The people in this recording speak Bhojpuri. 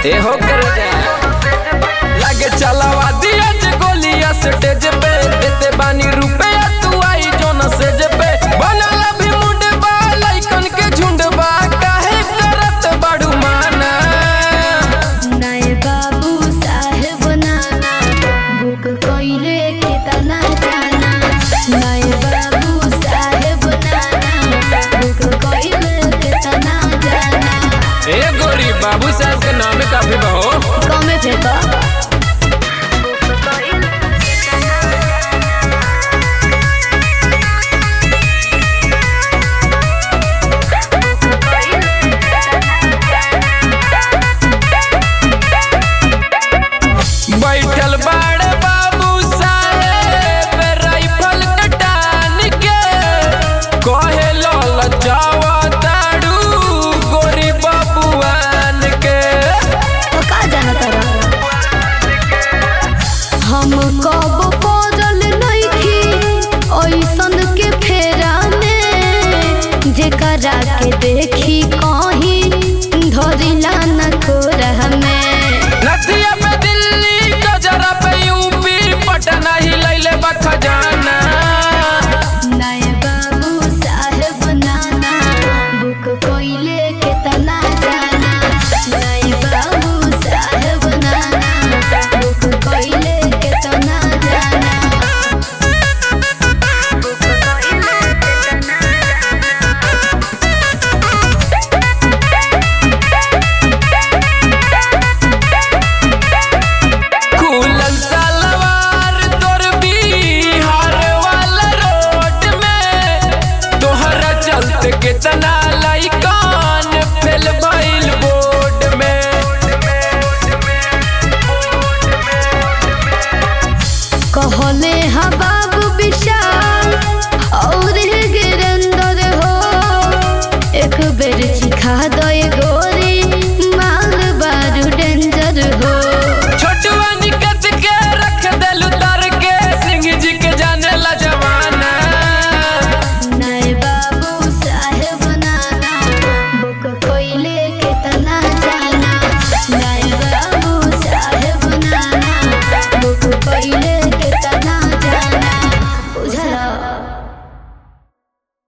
ए हो कर जा लगे चलावा दिया जे गोलिया स्टेज पे देते बानी रुपया तू आई जो न सेज पे बनला भी मुंड बा लइकन के झुंड बा काहे करत बड़ू माना नए बाबू साहेब नाना बुक कइले के तना जाना नए बाबू साहेब नाना बुक कइले के तना जाना ए गोरी बाबू साहब के नाम काफी बहो कमे फेंका बैठल बाड़े बाबू साहेब राइफल कटान के कहे लल जावा ताड़ू गोरी बबुआन के तो का जाना तारा हम कब पड़ल नइखी ओइसन के फेरा में जेकरा के देखी कहीं धरिला न कोरह में नथिया पे दिल्ली गजरा पे यूपी पटना ही लैले बा खजाना नए बाबू साहेब नाना बुक कोइले के तना जाना नए बाबू साहेब नाना बुक कोइले के तना जाना बुक कोइले के तना खुलल सलवार तोर बिहार वाला रोड में तोहरा चलते कितना लइकन फेल भइल बोर्ड में कहले हवा